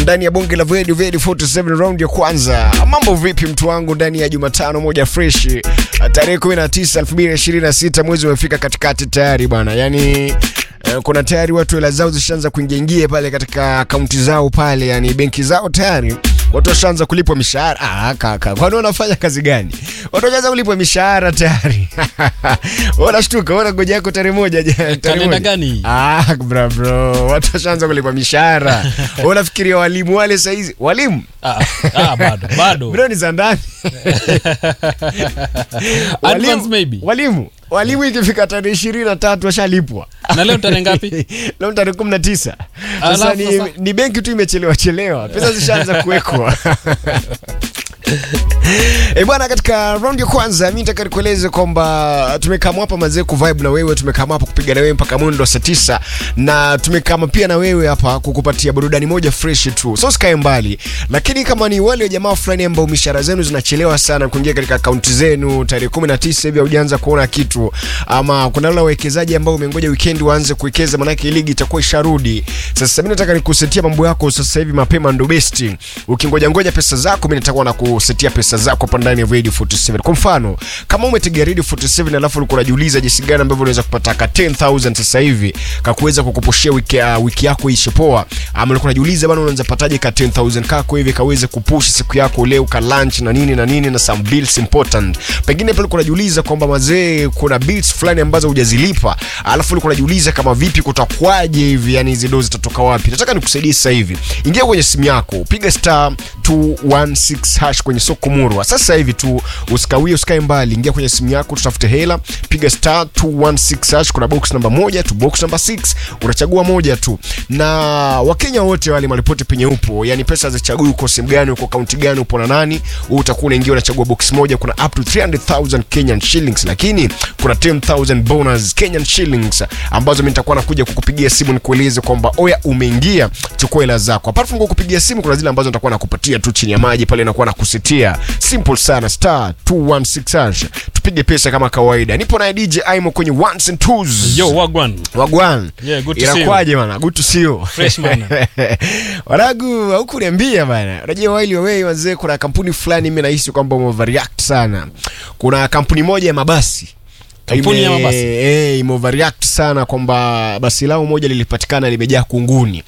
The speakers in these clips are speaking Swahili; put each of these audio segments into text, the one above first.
ndani ya bonge la Vedi Vedi 47 round ya kwanza. Mambo vipi mtu wangu, ndani ya Jumatano moja fresh tarehe 19 2026, mwezi umefika katikati tayari bwana, yani eh, kuna tayari watu hela zao zishaanza kuingia ingia pale katika akaunti zao pale, yani benki zao tayari watu washaanza kulipwa mishahara. Ah, kaka, kwani wanafanya kazi gani? Watu washaanza kulipwa mishahara tayari. Wanashtuka, wana ngoja yako tarehe moja ja- tarehe Kalenda moja. gani? Ah, bra bro, watu washaanza kulipwa mishahara. Unafikiria walimu wale saizi? Walimu Ah, ah, bado bado bro ni za ndani. Advance maybe. Walimu walimu ikifika tarehe ishirini na tatu washalipwa. na leo tarehe ngapi? Leo tarehe kumi na tisa. Sasa Alafu ni, sasa- ni benki tu imechelewa chelewa, pesa zishaanza kuwekwa. E bwana, katika round ya kwanza mi nataka nikueleze kwamba tumekama hapa mazee kuvibe na wewe, tumekama hapa kupiga na wewe mpaka mwendo wa saa tisa na tumekama pia na wewe hapa kukupatia burudani moja fresh tu, so sikae mbali. Lakini kama ni wale jamaa fulani ambao mishahara zenu zinachelewa sana kuingia katika akaunti zenu tarehe 19 hivi haujaanza kuona kitu, ama kuna wale wawekezaji ambao umengoja weekend waanze kuwekeza, manake ligi itakuwa isharudi. Sasa mimi nataka nikusetia mambo yako sasa hivi mapema, ndo best. Ukingoja ngoja pesa zako, mimi nitakuwa na kusetia pesa zako hapa ndani ya Radio 47. Kwa mfano, kama umetegea Radio 47 alafu ulikuwa unajiuliza jinsi gani ambavyo unaweza kupata ka 10000 sasa hivi kakuweza kukupushia wiki, uh, wiki yako ishe poa, ama ulikuwa unajiuliza bana, unaweza pataje ka 10000 kako hivi kaweze kupush siku yako leo ka lunch na nini na nini na some bills important. Pengine pale ulikuwa unajiuliza kwamba mazee, kuna bills fulani ambazo hujazilipa, alafu ulikuwa unajiuliza kama vipi kutakwaje hivi, yani hizi dozi zitatoka wapi? Nataka nikusaidie sasa hivi. Ingia kwenye simu yako, piga star 216 hash kwenye soko murwa sasa hivi tu, usikawie, usikae mbali, ingia kwenye simu yako, tutafute hela, piga star 216 hash. Kuna box namba moja tu, box namba 6 unachagua moja tu, na Wakenya wote wale malipote penye upo, yani pesa zichagui uko sehemu gani, uko kaunti gani, upo na nani, wewe utakuwa unaingia unachagua box moja. Kuna up to 300,000 Kenyan shillings, lakini kuna 10,000 bonus Kenyan shillings ambazo mimi nitakuwa nakuja kukupigia simu nikueleze kwamba oya, umeingia, chukua hela zako. Apart from kukupigia simu, kuna zile ambazo nitakuwa nakupatia tu chini ya maji pale, nakuwa nakusitia simple sana, star 216 hash, tupige pesa kama kawaida. Nipo na DJ Aimo kwenye ones and twos. Yo, wagwan. Wagwan. Yeah, good to see you. Inakwaje bana? Good to see you. Fresh man. Wanagu, hukuniambia bana. Unajua while away wazee, kuna kampuni fulani mimi nahisi kwamba umeoverreact sana. Kuna kampuni moja ya mabasi Kampuni ya Ime- mabasi? eh, imeoverreact sana kwamba basi lao moja lilipatikana limejaa kunguni.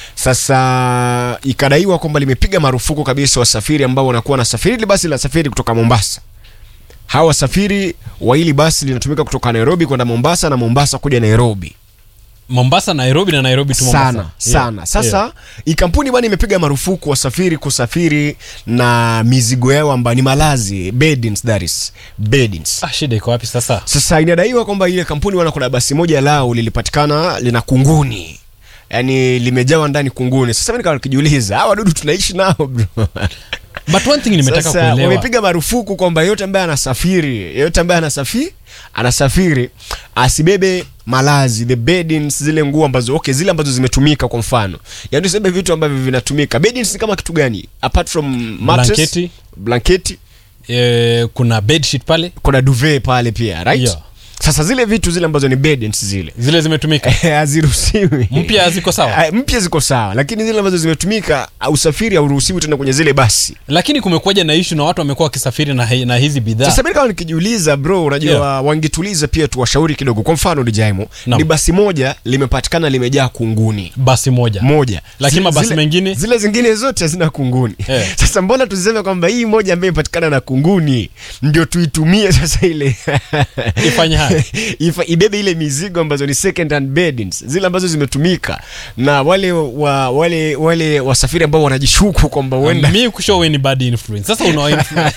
Sasa ikadaiwa kwamba limepiga marufuku kabisa wasafiri ambao wanakuwa nasafiri. Ile basi linasafiri kutoka Mombasa hawa wasafiri wa hili basi linatumika kutoka Nairobi kwenda Mombasa na Mombasa kuja Nairobi Mombasa, Nairobi na Nairobi tu Mombasa. sana sana. Sasa yeah. hii kampuni bwana imepiga marufuku wasafiri kusafiri na mizigo yao ambayo ni malazi beddings, that is beddings. Ah, shida iko wapi sasa? Sasa inadaiwa kwamba ile kampuni wana kuna basi moja lao lilipatikana lina kunguni, yaani limejawa ndani kunguni. Sasa mimi nikawa nikijiuliza hawa wadudu tunaishi nao bro. But one thing nimetaka Sasa kuelewa. wamepiga marufuku kwamba yeyote ambaye anasafiri yeyote ambaye anasafiri anasafiri asibebe malazi the beddings, zile nguo ambazo okay, zile ambazo zimetumika. Kwa mfano, yaani usibebe vitu ambavyo vinatumika. Beddings ni kama kitu gani apart from mattress, Blanketi. blanketi, Eh, kuna bedsheet pale kuna duvet pale pia right? Yeah. Sasa zile vitu zile ambazo ni beddings zile zile zimetumika. haziruhusiwi. Mpya ziko sawa. Ah, mpya ziko sawa, lakini zile ambazo zimetumika usafiri hauruhusiwi tena kwenye zile basi. Lakini kumekuja na issue na watu wamekuwa wakisafiri na, hi- na hizi bidhaa. Sasa mimi kama nikijiuliza bro, unajua Yeah. wangetuliza pia tuwashauri kidogo. Kwa mfano Dijaimo, Naam. ni basi moja limepatikana limejaa kunguni Basi moja. moja, Lakini Zile- mabasi zile- mengine? zile zingine zote hazina kunguni. Eh. Sasa mbona tuseme kwamba hii moja ambayo imepatikana na kunguni ndio tuitumie sasa ile Ifanye haya. Ifa, ibebe ile mizigo ambazo ni second hand beddings zile ambazo zimetumika na wale wa, wale wale wasafiri ambao wanajishuku kwamba huenda mi kushow we ni bad influence. Sasa unawa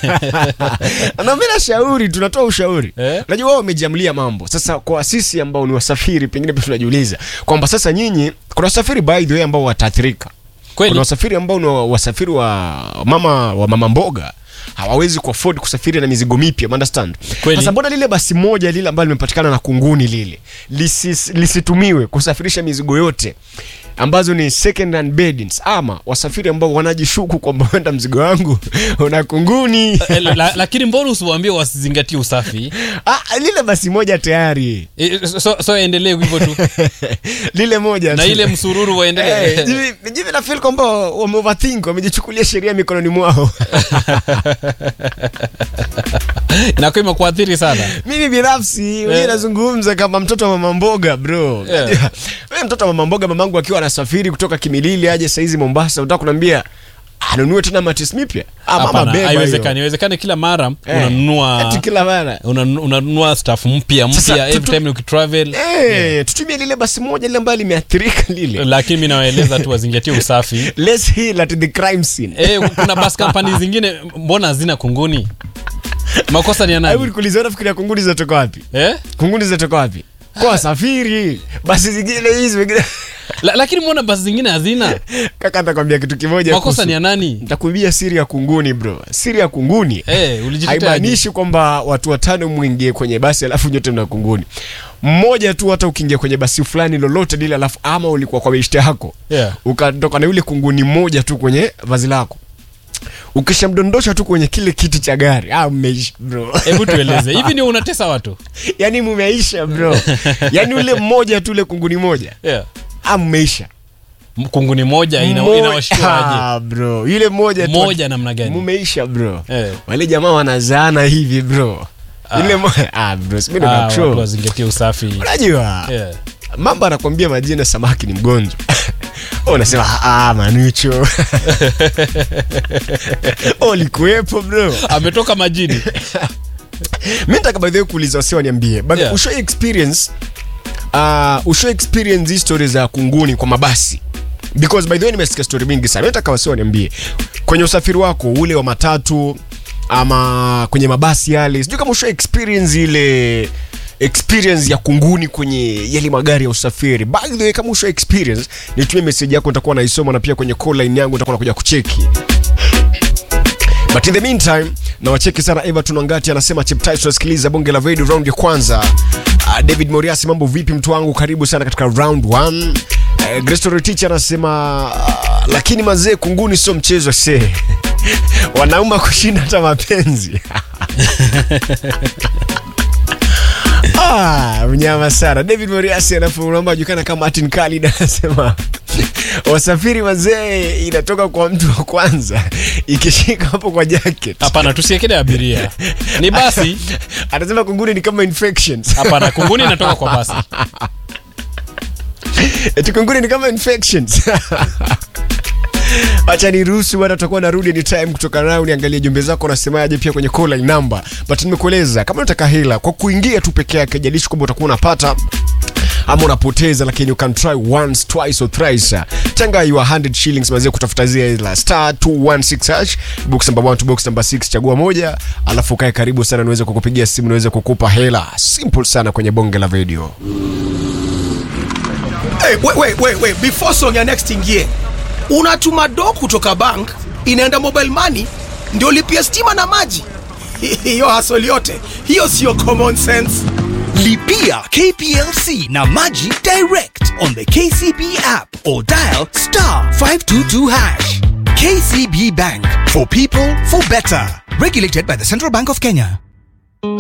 na mimi nashauri, tunatoa ushauri. Eh? Unajua wao wamejiamlia mambo. Sasa kwa sisi ambao ni wasafiri, pengine pia tunajiuliza kwamba sasa nyinyi, kuna wasafiri by the way ambao wataathirika. kweli Kuna wasafiri ambao ni wa- wasafiri wa mama wa mama mboga hawawezi kuafford kusafiri na mizigo mipya, you understand? Kweli. Sasa mbona lile basi moja lile ambalo limepatikana na kunguni lile lisis, lisitumiwe kusafirisha mizigo yote ambazo ni second hand beddings ama wasafiri ambao wanajishuku kwamba wenda mzigo wangu una kunguni Eh, la, lakini mbona usiwaambie wasizingatie usafi ah, lile basi moja tayari Eh, so, so endelee hivyo tu lile moja na tu. ile msururu Eh, waendelee jivi- jivi na feel kwamba wame overthink wamejichukulia sheria mikononi mwao inakuwa imekuathiri sana mimi binafsi yeah. nazungumza kama mtoto wa mama mboga bro Yeah. Wewe mtoto wa mama mboga mamangu akiwa anasafiri kutoka kimilili aje saizi mombasa utaka kunaambia anunue tena matis mipya Ah, mama hapana beba hiyo. haiwezekani haiwezekani kila mara Eh, unanunua ati kila mara unanu- unanunua staff mpya Sasa, mpya every tutu- time ukitravel Eh, tutumie lile basi moja lile ambayo limeathirika lile lakini mi nawaeleza tu wazingatie usafi let's heal at the crime scene Eh, kuna bus company zingine mbona hazina kunguni makosa ni ya hebu nani nikuulize unafikiria kunguni zinatoka wapi eh? kunguni zinatoka wapi kwa wasafiri basi zingine hizi wengine La, lakini mbona basi zingine hazina kaka nitakwambia kitu kimoja makosa kuhusu- ni ya nani nitakuibia siri ya kunguni bro siri ya kunguni eh, ulijitetea haimaanishi kwamba watu watano mwingie kwenye basi alafu nyote mna kunguni mmoja tu hata ukiingia kwenye basi fulani lolote lile alafu ama ulikuwa kwa beshte yako Yeah. ukatoka na yule kunguni mmoja tu kwenye vazi lako ukishamdondosha tu kwenye kile kiti cha gari ah, mmeisha bro hebu tueleze hivi ndio unatesa watu yani mumeisha bro yani ule mmoja tu ule kunguni moja yeah. ah, mmeisha M- kunguni moja ina, Mo- inawashtuaje Ah, bro yule moja tu moja namna gani mumeisha bro Eh. wale jamaa wanazaana hivi bro ile mo- ah, bro si mimi ndo Ah, na watu control. wazingatie usafi unajua yeah. mambo anakwambia majina samaki ni mgonjwa Wewe unasema ah, manucho ulikuwepo bro ametoka majini mi nataka by the way kuuliza wasi waniambie but Yeah. usho experience uh, usho experience hii story za kunguni kwa mabasi because by the way nimesikia story mingi sana Mi nataka wasi waniambie kwenye usafiri wako ule wa matatu ama kwenye mabasi yale sijui kama usho experience ile experience ya kunguni kwenye yale magari ya usafiri by the way kama usho experience nitumie message yako nitakuwa naisoma na pia kwenye call line yangu nitakuwa nakuja kucheki but in the meantime nawacheki sana everton wangati anasema cheptai tunasikiliza bonge la video round ya kwanza uh, david moriasi mambo vipi mtu wangu karibu sana katika round 1 uh, grestorotich anasema uh, lakini mazee kunguni sio mchezo se wanauma kushinda hata mapenzi Ah, mnyama sana david moriasi anaomba julikana kama martin kalid anasema wasafiri wazee inatoka kwa mtu wa kwanza ikishika hapo kwa jacket hapana tusiekele abiria ni basi anasema kunguni ni kama infections hapana kunguni inatoka kwa basi eti kunguni ni kama infections acha niruhusu bwana tutakuwa narudi ni time kutoka nao niangalie jumbe zako unasemaje pia kwenye call line number but nimekueleza kama unataka hela kwa kuingia tu peke yake jalishi kwamba utakuwa unapata ama unapoteza lakini you can try once twice or thrice tenga your 100 shillings mazie kutafuta zile hela star 216 hash box number 1 to box number 6 chagua moja alafu kae karibu sana niweze kukupigia simu niweze kukupa hela simple sana kwenye bonge la video Hey, wait, wait, wait, wait. Before song ya next ingie, unatuma do kutoka bank inaenda mobile money ndio lipia stima na maji. Hiyo hasoli yote hiyo sio common sense. Lipia KPLC na Maji direct on the KCB app or dial star 522 hash. KCB Bank for people for better. Regulated by the Central Bank of Kenya.